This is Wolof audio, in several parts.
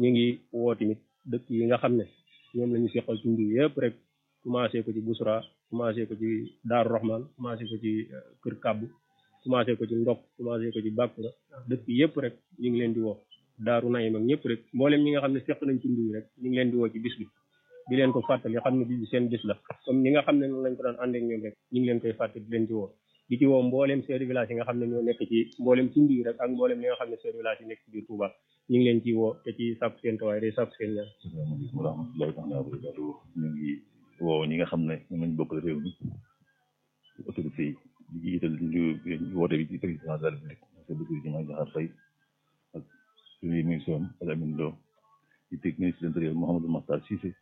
ñu ngi woo tamit dëkk yi nga xam ne ñoom la ñu seqal tund yëpp rek commencé ko ci Busra commencé ko ci Daaru Rahman commencé ko ci Kër Kàbbu commencé ko ci Ndok commencé ko ci Bàkkura dëkk yëpp rek ñu ngi leen di woo Daaru Nayim ak ñëpp rek mboolem ñi nga xam ne seq nañ tund yi rek ñu ngi leen di woo ci bis bi di leen ko fàttali xam ne bis bi seen bis la comme ñi nga xam ne noonu lañ ko daan ànd ak ñoom rek ñu ngi leen koy fàttali di leen ci woo di ci woo mboolem chef de village yi nga xam ne ñoo nekk ci mboolem tund yi rek ak mboolem li nga xam ne chef de village yi nekk ci biir Touba ñu ngi leen ci woo te ci sàpp seen tawaay day sàpp seen ñaan asalaamaaleykum wa rahmatullahi taala wa barakatu ñu ngi woo ñi nga xam ne ñoom lañ bokkal réew mi autorité yi di jiital ñu woote bi ci président de la république monsieur Bassirou Diomaye Diakhar Faye ak premier ministre am El Amin Lo di teg ministre de l'intérieur Mouhamadou Makhtar Cissé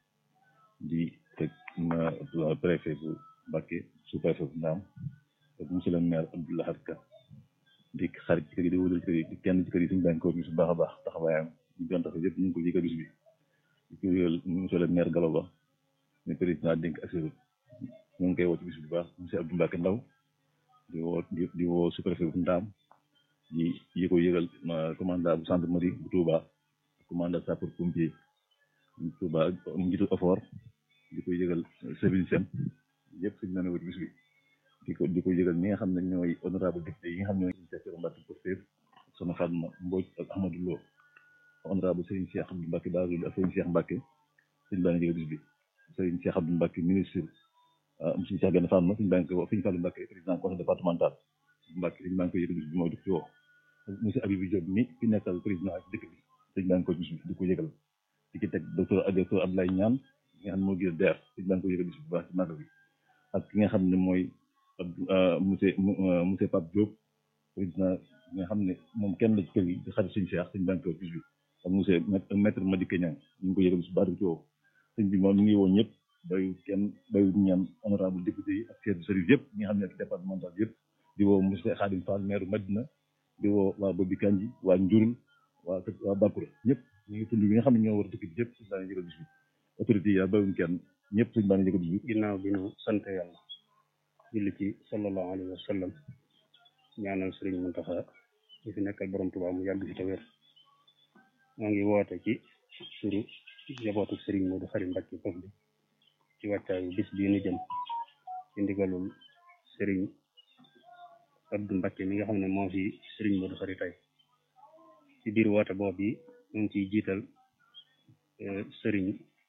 di teg préfet bu Mbacké sous préfet bu Ndaam ak monsieur le maire Abdou Lahad Ka di xarit ci kër yi di wóolal ci kër yi di kenn ci kër yi suñu bànk ko su baax a baax taxawaayam ñu doon tax yëpp ñu ngi ko yëgal bis bi di ko yëgal monsieur le maire Gallo Ba ñu président dénk assuré ñu ngi koy woo ci bis bu baax monsieur Abdou Mbacke Ndaw di woo di woo sous-préfet bu Ndaam di yi ko yëgal commandant bu gendarmerie bu Touba commandant sapeur pompier bu Touba njiitu effort di ko yëgal service sem yëpp suñu nane woo ci bis bi di ko di ko yëgal ñi nga xam ne ñooy honorable député yi nga xam ne ñooy secteur Mbacke Pastef Soxna Fatma Mbodj ak Ahmadou Lo honorable Serigne Cheikh Abdou Mbacke Bazoul ak Serigne Cheikh Mbacke suñu baa ngi yëgal bis bi Serigne Cheikh Abdou Mbacke ministre monsieur Cheikh Gane Fatma suñu baa ngi koy woo Serigne Fallou Mbacke président conseil départemental Mbacke suñu baa ngi koy yëgal bis bi mooy di ci woo monsieur Abibou Diop mi fi nekkal président ak dëkk bi suñu baa ngi koy bis bi di ko yëgal di ci teg docteur docteur Abdoulaye Niane nga xam ne moo gën DER suñu baa ngi koy yëgal bis bu baax ci màggal bi ak ki nga xam ne mooy monsieur monsieur Pape Diop président nga xam ne moom kenn la ci kër gi di xarit suñu Cheikh suñu banque bis bi ak monsieur maître Madické Niang ñu ngi ko yëgal bis bu baax di ci woo sëñ bi moom mi ngi woo ñëpp bayu kenn bayu ñaan honorable député yi ak chef de service yëpp ñi nga xam ne ak départemental yëpp di woo monsieur Khadim Fall maire Madina di woo waa Bobi Kanji waa Njurul waa waa Bakura ñëpp ñu ngi tund bi nga xam ne ñoo war a dëkk bi yëpp suñu baa ngi yëgal bis bi autorité yi yaa bayuñ kenn ñëpp suñu baa ngi yëgal bis bi ginnaaw bi ñu sant yàlla julli ci sallallahu alayhi wa sallam ñaanal sëriñ Muntaxa ñu fi nekkal borom Tuubaa mu yàgg fi te wér moo ngi woote ci turu njabootu sëriñ Moodu Xari Mbàkke foofu bi ci wàccaayu bis bii nu jëm ci ndigalul sëriñ Abdu Mbàkke mi nga xam ne moo fi sëriñ Moodu Xari tey ci biir woote boobu yi ñu ngi ciy jiital sëriñ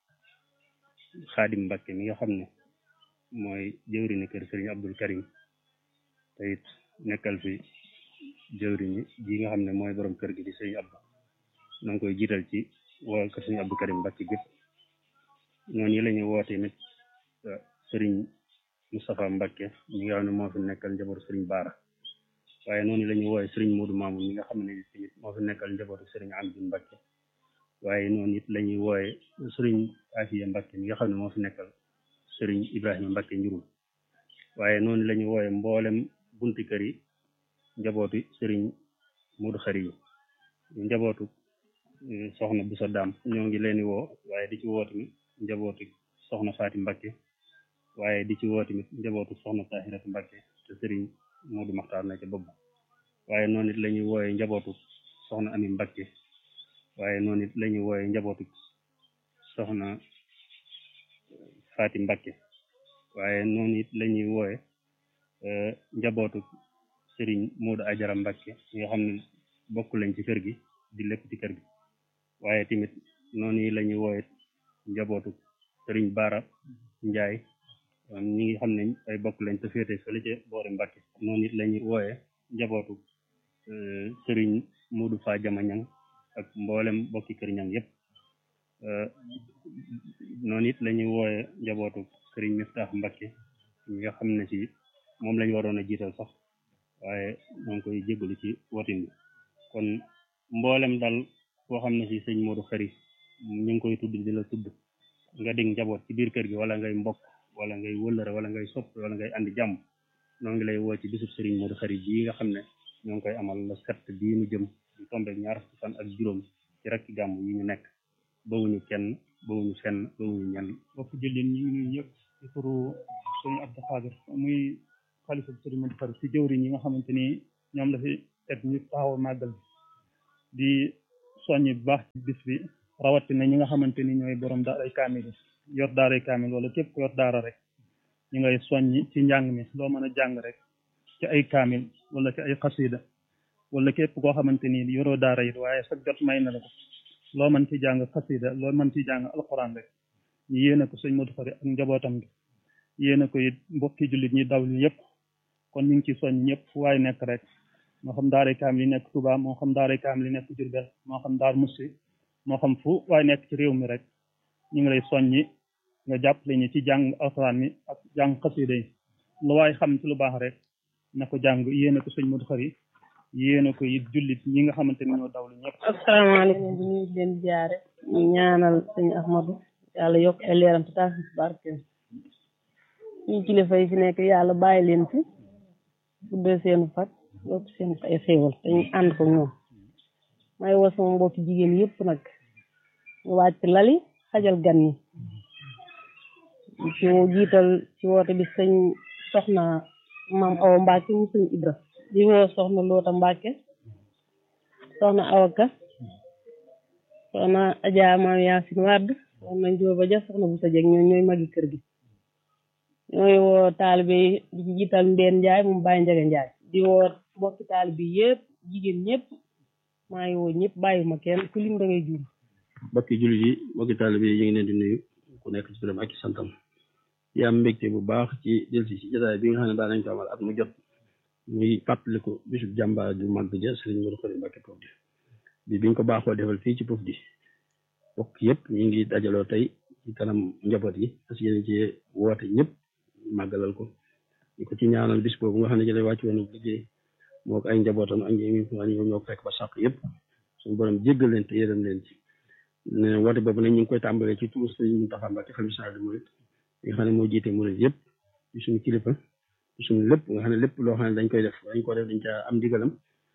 Xaadim Mbàkke mi nga xam ne mooy jëwriñu kër sëriñ Abdul Karim te it nekkal fi jëwriñu ji nga xam ne mooy borom kër gi di sëriñ Abdu na nga koy jiital ci woo kër sëriñ Abdul Karim Mbàkke gépp noonu yi la ñuy woote nit sëriñ Moustapha Mbàkke mi nga xam ne moo fi nekkal njabootu sëriñ Baara waaye noonu la ñuy wooye sëriñ Moodu Maamun mi nga xam ne tamit moo fi nekkal njabootu sëriñ Amdi Mbàkke waaye noonu it la ñuy wooye sëriñ Afiya Mbàkke mi nga xam ne moo fi nekkal sëriñ Ibrahima Mbacke njurul waaye noonu la ñu wooye mboolem bunti kër yi njabootu sëriñ Mudu Xari yi njabootu soxna bu sa daam ñoo ngi leen di woo waaye di ci woo tamit njabootu soxna Faati Mbacke waaye di ci woo tamit njabootu soxna Tahiratu Mbacke te sëriñ Mudu Maxtaar na ca bopp waaye noonu it la ñuy wooye njabootu soxna Ami Mbacke waaye noonu it la ñuy wooye njabootu soxna Faati Mbacke waaye noonu it la ñuy wooye njabootu sëriñ Moodu Ajara Mbacke nga xam ne bokk lañ ci kër gi di lépp ci kër gi waaye tamit noonu yi la ñuy wooye njabootu sëriñ Baara Njaay ñi ngi xam ne ay bokk lañ te féete fële ca boori Mbacke noonu it la ñuy wooye njabootu sëriñ Moodu Faa Jama Ñang ak mboolem bokki kër ñang yépp noonu it la ñuy wooye njabootu sëriñ Miftaax Mbacke ñi nga xam ne ci moom lañu waroon a jiital sax waaye ñoo ngi koy jégalu ci wotin bi kon mboolem dal koo xam ne ci sëñ Modou Xari ñu ngi koy tudd di la tudd nga dig njaboot ci biir kër gi wala ngay mbokk wala ngay wëllëre wala ngay sopp wala ngay andi jàmm noo ngi lay woo ci bisub sëriñ Modou Xari bii nga xam ne ñoo ngi koy amal la sept bii nu jëm di tombeek ñaar fukki fan ak juróom ci rakki gàmm yi ñu nekk bawuñu kenn bawuñu fenn bawuñu ñenn bokk jëlin ñu ngi nuyu ñëpp ci turu sëñ Abdou Khadir muy xalifa bi sëriñ Modou Khari ci jëwriñ yi nga xamante ni ñoom la fi teg ñu taxaw màggal bi di soññi bu baax ci bis bi rawatina ñi nga xamante ni ñooy borom daaray kaamil yi yor daaray kaamil wala képp ku yor daara rek ñi ngay soññi ci njàng mi loo mën a jàng rek ci ay kaamil wala ci ay xasida wala képp koo xamante ni yoroo daara it waaye sa jot may na la ko loo mën ci jàng xasida loo mën ci jàng alxuraan rek ñu yéene ko sëñ Modou Khari ak njabootam gi yéene ko it mbokki jullit ñi daw li yëpp kon ñu ngi ci soñ ñëpp fu waay nekk rek moo xam daaray kaamil yi nekk Touba moo xam daaray kaamil yi nekk Diourbel moo xam daar Moussi moo xam fu waay nekk ci réew mi rek ñu ngi lay soññi nga jàppale ñu ci jàng alxuraan mi ak jàng xasida yi lu waay xam ci lu baax rek na ko jàng yéene ko sëñ Modou Khari yéene ko it jullit ñi nga xamante ni ñoo dawlu ñëpp asalaamaaleykum bi ñu leen jaare ñu ñaanal sëñ Ahmadou yàlla yokk ay leeram te taas ci barkeem suñu kilifa yi fi nekk yàlla bàyyi leen fi guddee seen fat yokk seen ay xéewal te ñu ànd ko ñoom may woo sama mbokki jigéen yëpp nag ñu wàcc lali xajal gan ñi ci jiital ci woote bi sëñ soxna maam Awa Mbacke mu sëñ Ibra di woo soxna Loota Mbacke soxna Awaka soxna Adja maam Yaasin Wàdd soxna Njóoba Ja soxna bu sa jeg ñoo ñooy magi kër gi ñooy woo taalibe yi di ci jiital Mbeen Njaay moom Baye Njaga Njaay di woo mbokki taalibe yëpp jigéen ñëpp maa ngi woo ñëpp bàyyiwuma kenn ku lim da ngay juum mbokki jullit yi mbokki taalibe yi ñu ngi leen di nuyu ku nekk ci turam ak ci santam di am mbégte bu baax ci delsi ci jotaay bi nga xam ne daa nañ ko amal at mu jot muy fàttaliku bisub jàmbaar ju màgg ja Sëriñ Modou Khari Mbacké Pofdy bi biñ ko baaxoo defal fii ci Pofdy bokk yëpp ñu ngi dajaloo tey ci kanam njaboot yi parce que yéen ci woote ñëpp màggalal ko di ko ci ñaanal bis boobu nga xam ne ci lay wàcc woon liggéey moo ko ay njabootam ak ñi ñoo ñoo fekk ba sàq yëpp suñu borom jéggal leen te yërëm leen ci ne woote boobu nag ñu ngi koy tàmbalee ci tuur Sëriñ Mountakha Mbacké xalifa général des mourides nga xam ne moo jiite murid yëpp ci suñu kilifa ci suñu lépp nga xam ne lépp loo xam ne dañ koy def dañ ko def dañ ca am ndigalam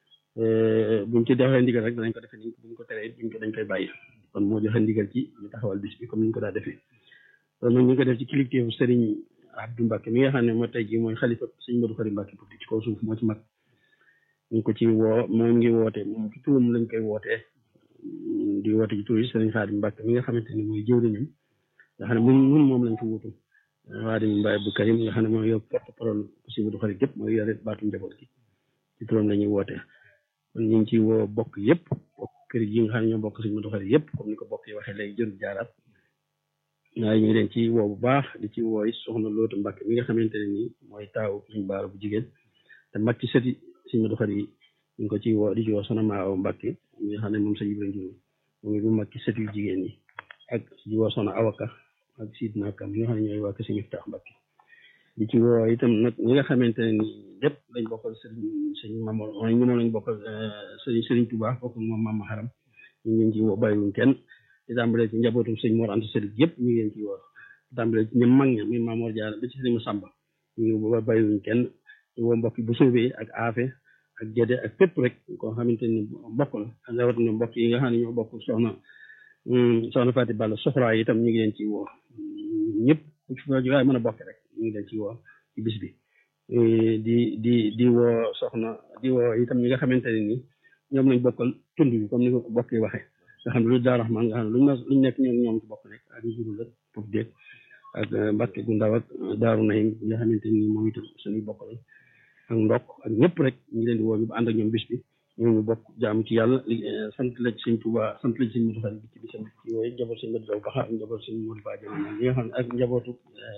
buñ ci defee ndigal rek danañ ko defee ni buñ ko teree buñ ko dañ koy bàyyi kon moo joxe ndigal ci ñu taxawal bis bi comme ni ñu ko daa defee kon nag ñu ngi ko def ci kilifteefu Serigne Abdou Mbacké mi nga xam ne moo tey jii mooy xalifa Serigne Modou Khari Mbacké Pofdy ci kaw suuf moo ci mag ñu ko ci woo moom ngi woote moom ci turam lañ koy wootee di woote ci tur yi Serigne Khadim Mbacké mi nga xamante ni mooy jëwriñam nga xam ne mun mun moom lañ fa wutu Khadim Mbaye Abdou Karim nga xam ne mooy yow porte parole Serigne Modou Khari gépp mooy yore baatu njaboot gi ci turam la ñuy wootee kon ñu ngi ci woo bokk yëpp bokk kër yi nga xam ne ñoo bokk Serigne Modou Khari yëpp comme ni ko bokk yi waxee léegi jërul jaaraat waaye ñu ngi leen ci woo bu baax di ci wooy soxna Loota Mbacké mi nga xamante ne nii mooy taaw suñu baara bu jigéen te mag ci sëti Serigne Modou Khari yi ñu ngi ko ci woo di ci woo soxna Maawa Mbacké mi nga xam ne moom sa Ibrahima Diouf moom it mu mag ci sëti yu jigéen ñi ak di woo soxna Awaka ak Sidna Kam ñi nga xam ne ñooy waa kër Serigne Miftah Mbacké di ci woo itam nag ñi nga xamante ne nii lépp lañ bokkal Serigne Serigne Mamadou mooy ñu moom lañ bokkal Serigne Serigne Touba bokk moom Mama Haram ñu ngi leen ci woo bàyyiwuñ kenn di tàmbalee ci njabootum sëñ Mor Anta Sali yëpp ñu ngi leen ci woo di tàmbalee ci ñoom mag ña muy Mamour Diarra ba ci Serigne Samba ñu ngi woo bàyyiwuñ kenn di woo mbokk bu soobee ak aafe ak Gédé ak fépp rek koo xamante ni bokk la ak rawatina mbokk yi nga xam ne ñoo bokk soxna soxna Fati Balla soxraa yi itam ñu ngi leen ci woo ñëpp fu ci waaye mën a bokk rek ñu ngi leen ci woo ci bis bi di di di woo soxna di woo itam ñi nga xamante ne ni ñoom lañ bokkal tund bi comme ni ko bokk yi waxee nga xam ne lu Daaru Rahmaan nga xam ne luñ ma luñ nekk ñoom ñoom ci bokk rek ak njuru la foofu déeg ak Mbàkke gu ndaw ak Daaru Nahim nga xamante ni moom itam suñuy bokk la ak ndokk ak ñëpp rek ñu ngi leen di woo ñu ànd ak ñoom bis bi ñoo ñu bokk jaamu ci yàlla sant la ci sëñ Tuuba sant la ci sëñ Modou Khari bi ci bisam ci yooyu njaboot sëñ Modou Daw Baxa ak njaboot sëñ Modou Ba Jama ñi nga xam ne ak njabootu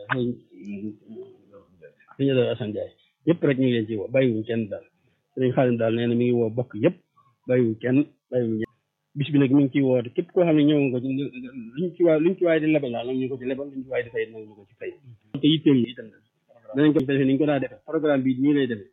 sëñ Daw Assane Ndiaye yëpp rek ñu ngi leen ci woo bàyyiwuñ kenn daal sëñ Xaadim daal nee na mi ngi woo bokk yëpp bàyyiwuñ kenn bàyyiwuñ bis bi nag mi ngi ciy woote képp koo xam ne ñëw nga ci luñ ci waay luñ ci waay di lebal daal nag ñu ko ci lebal luñ ci waay di fay nag ñu ko ci fay te yitteel yi itam danañ ko defee ni ñu ko daa defee programme bi nii lay demee